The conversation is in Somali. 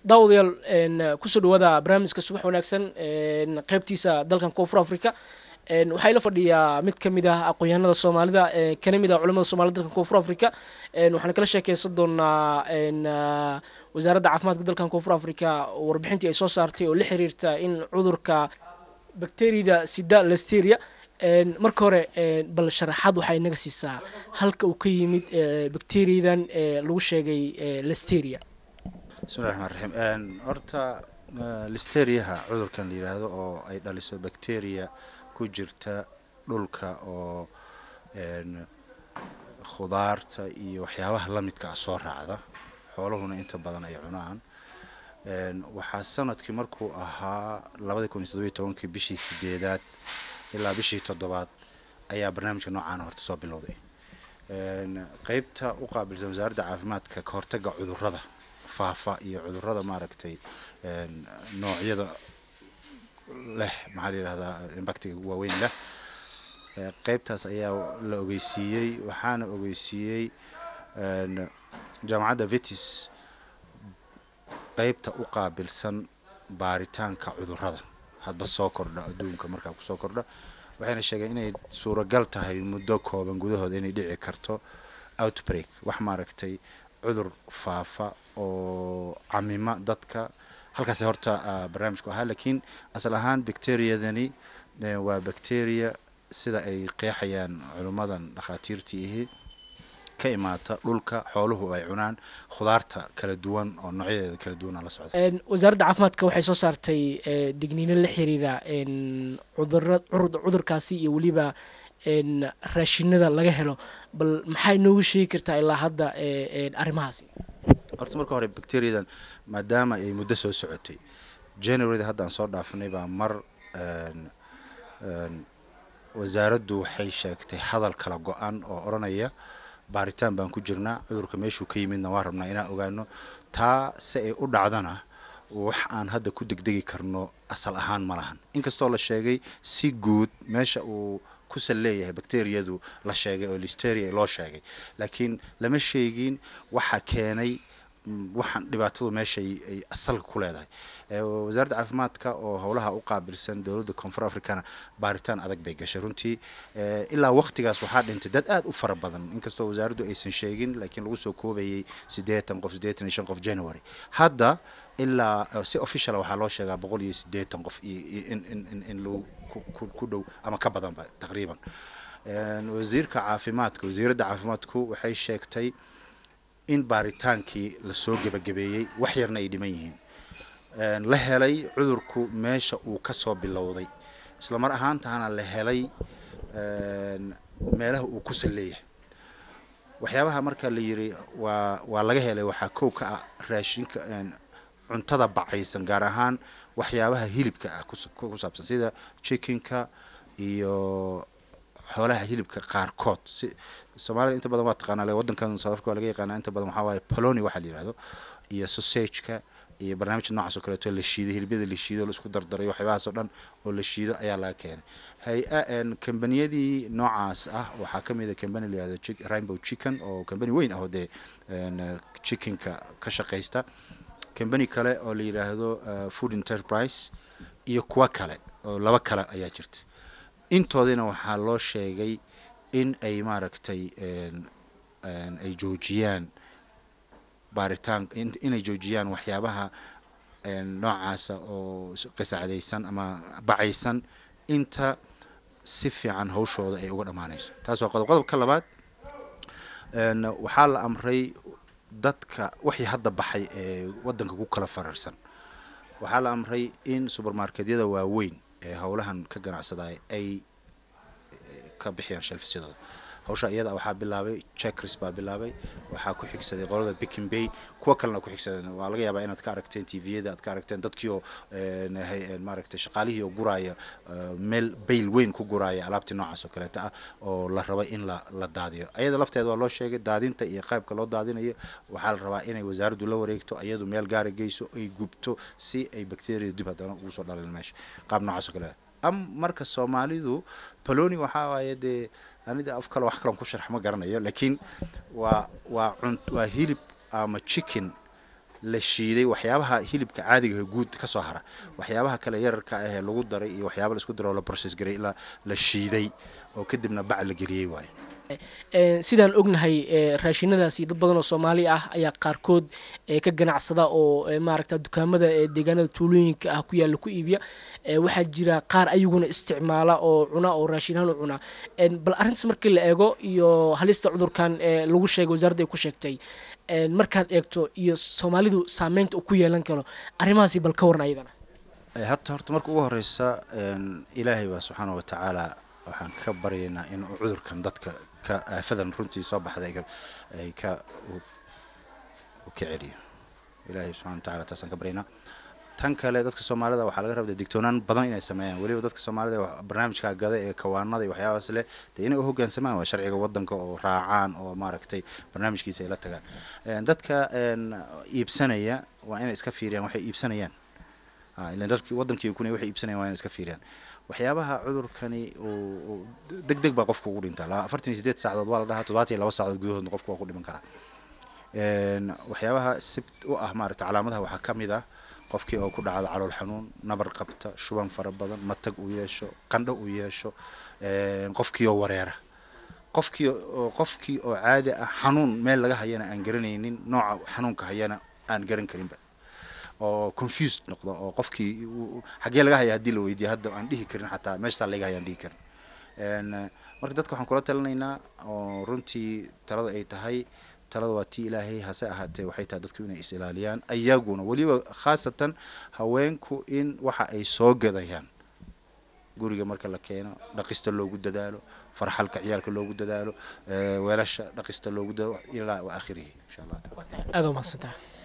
daawadayaal kusoo dhawaada barnaamijka subax wanaagsan qeybtiisa dalkan koonfur africa waxaa ila fadhiyaa mid ka mid ah aqoon-yahanada soomaalida kana mid ah culamada somalida dalkan koonfur africa waxaan kala sheekeysan doonaa wasaaradda caafimaadka dalkan koonfur africa warbixintii ay soo saartay oo la xiriirta in cudurka bacteriyada sida listeria marka hore bal sharaxaad waxaa inaga siisaa halka uu ka yimid bacteriyadan lagu sheegay listeria bismillahi raxmaan raxiim horta listeriyaha cudurkan la yidhaahdo oo ay dhaliso bacteria ku jirta dhulka oo khudaarta iyo waxyaabaha la midka ah soo raacda xooluhuna inta badan ay cunaan waxaa sanadkii markuu ahaa labadii kun iyo toddobiyo tobankii bishii sideedaad ilaa bishii toddobaad ayaa barnaamijka noocaana horta soo bilowday qeybta u qaabilsan wasaaradda caafimaadka ka hortaga cudurrada faafa iyo cudurrada maaragtay noocyada leh maxaa la yidhahdaa impactiga waaweyn leh qeybtaas ayaa la ogeysiiyey waxaana ogeysiiyey jaamacadda vetis qeybta u qaabilsan baaritaanka cudurrada hadba soo kordha adduunka markaa kusoo kordha waxayna sheegeen inay suuragal tahay muddo kooban gudahooda inay dhici karto outbreak wax maaragtay cudur faafa oo camima dadka halkaas horta barnaamijku ahaa laakiin asal ahaan bacteriyadani waa bacteria sida ay qeexayaan culimmadan dhakhaatiirtii ihi ka imaata dhulka xooluhu ay cunaan khudaarta kala duwan oo noocyadeeda kala duwana la socda wasaaradda caafimaadka waxay soo saartay digniino la xiriira cudura cudurkaasi iyo weliba raashinada laga helo bal maxaa inoogu sheegi kartaa ilaa hadda arrimahaasi horta marka hore bacteriyadan maadaama ay muddo soo socotay januaryda hadda aan soo dhaafanay baa mar wasaaraddu waxay sheegtay hadal kala go-an oo odhanaya baaritaan baan ku jirnaa cudurka meeshuu ka yimidna waa rabnaa inaan ogaano taa si ay u dhacdana wax aan hadda ku degdegi karno asal ahaan ma lahan inkastoo la sheegay si guud meesha uu kusal leeyahay bacteriyadu la sheegay oo listeria loo sheegay laakiin lama sheegin waxa keenay waxaan dhibaatadu meesha ay asalka ku leedahay wasaaradda caafimaadka oo howlaha u qaabilsan dowladda koonfur africana baaritaan adag bay gashay runtii ilaa waqtigaas waxaa dhintay dad aad u fara badan inkastoo wasaaraddu aysan sheegin laakiin lagu soo koobayay siddeetan qof siddeetan iyo shan qof january hadda ilaa si officiala waxaa loo sheegaa boqol iyo siddeetan qof in lagu ku dhow ama ka badanba taqriiban wasiirka caafimaadka wasiiradda caafimaadku waxay sheegtay in baaritaankii lasoo gebagabeeyey wax yarna ay dhiman yihiin la helay cudurku meesha uu ka soo bilowday isla mar ahaantaana la helay meelaha uu ku salleeyahay waxyaabaha marka la yiri waa waa laga helay waxaa kow ka ah raashinka cuntada bacaysan gaar ahaan waxyaabaha hilibka ah ku saabsan sida chickenka iyo xoolaha hilibka qaarkood si soomaalida inta badan waa taqaanaa waddankan south africa waa laga yaqaanaa inta badan waxaa waaye poloni waxaa la yidhahdo iyo sausageka iyo barnaamijka noocaas oo kaleeto la shiido hilibyada la shiido la isku dardarayo waxyaabahaas oo dhan oo la shiido ayaa laga keenay hay-a kambaniyadii noocaas ah waxaa ka mid a kambani la yihahdo rainbow chicken oo kambani weyn ah oo dee chickenka ka shaqaysta kambani kale oo la yidhaahdo food enterprise iyo kuwa kale oo laba kale ayaa jirta intoodina waxaa loo sheegay in ay maaragtay ay joojiyaan baaritaan inay joojiyaan waxyaabaha noocaasa oo qisacdaysan ama bacaysan inta si fiican hawshooda ay uga dhammaanayso taas waa qodob qodobka labaad waxaa la amray dadka wixii hadda baxay ee waddanka ku kala fararsan waxaa la amray in subermarketyada waaweyn ee howlahan ka ganacsadaya ay ka bixiyaan shelfisyadooda hawsha iyada waxaa bilaabay checkris baa bilaabay waxaa ku xigsaday qolada bikin bay kuwa kalena ku xigsadeen waa laga yaabaa inaad ka aragteen tviyada aad ka aragteen dadkii oo maaragtay shaqaalihii oo guraaya meel bayl weyn ku guraaya alaabtii noocaas oo kaleeta ah oo la rabay in la la daadiyo ayada lafteeda waa loo sheegay daadinta iyo qaybka loo daadinayo waxaa la rabaa inay wasaaraddu la wareegto iyadu meel gaara geyso ay gubto si ay bacteria dib haddana ugu soo dhalin meesha qaab noocaas oo kale am marka soomaalidu poloni waxaa waaye dee anida af kale wax kalan ku sharx ma garanayo laakiin waa waa cun waa hilib ama chicken la shiiday waxyaabaha hilibka caadiga guud ka soo hara waxyaabaha kale yararka ah ee lagu daray iyo waxyaaba la isku daray oo la process garay la la shiiday oo kadibna bac la geliyey waayo sidaan ognahay raashinadaasi dad badan oo soomaali ah ayaa qaarkood ka ganacsada oo maaragta dukaamada deegaanada tuulooyinka ah ku yaalla ku iibiya waxaa jira qaar ayaguna isticmaala oo cuna oo raashinahaan u cuna bal arrintaas markii la eego iyo halista cudurkan lagu sheegay wasaaradda ay ku sheegtay markaad eegto iyo soomaalidu saameynta uu ku yeelan karo arrimahaasi bal ka waran ayadana habta horta marka ugu horeysa ilaahay baa subxaana wa tacaala waxaan ka baryaynaa in uu cudurkan dadka ka aafadan runtii soo baxday ay ka u ka celiyo ilaahay subxana wa tacala taasaan ka baryaynaa tan kale dadka soomaalida waxaa laga rabda digtoonaan badan inay sameeyaan weliba dadka soomaalida barnaamijka gada ee kawaanada iyo waxyaabaas leh dee inay u hoggaansamaan waa sharciga waddanka oo raacaan oo maaragtay barnaamijkiisa ay la tagaan dadka iibsanaya waa inay iska fiiriyaan waxay iibsanayaan ilan dadki waddankii kunay waxay iibsanayaan waa inay iska fiiriyaan waxyaabaha cudurkani uu deg deg baa qofka ugu dhintaa afartan iyo sideed saacadood waa la dhahaa toddobaatan iyo laba saacadood gudahoodna qofka waa ku dhiman karaa waxyaabaha sib u ah maaragta calaamadaha waxaa ka mid ah qofkii oo ku dhacdo calool xanuun nabar qabta shuban fara badan matag uu yeesho qandho uu yeesho qofkii oo wareera qofkii oo qofkii oo caadi ah xanuun meel laga hayana aan garanaynin nooca xanuunka hayana aan garan karinba oo confused noqdo oo qofkii xaggee laga haya haddii la weydiiyo hadda aan dhihi karin xataa meeshaa laga haya aan dhihi karin marka dadka waxaan kula talinaynaa oo runtii talada ay tahay talada waa tii ilaahay hase ahaatee waxay tahay dadku inay is ilaaliyaan ayaguna weliba khaasatan haweenku in waxa ay soo gadayaan guriga marka la keeno dhaqista loogu dadaalo farxalka ciyaalka loogu dadaalo weelasha dhaqista loogu dadaalo ilaa wa aakhirihi insha allah aada umahadsantaha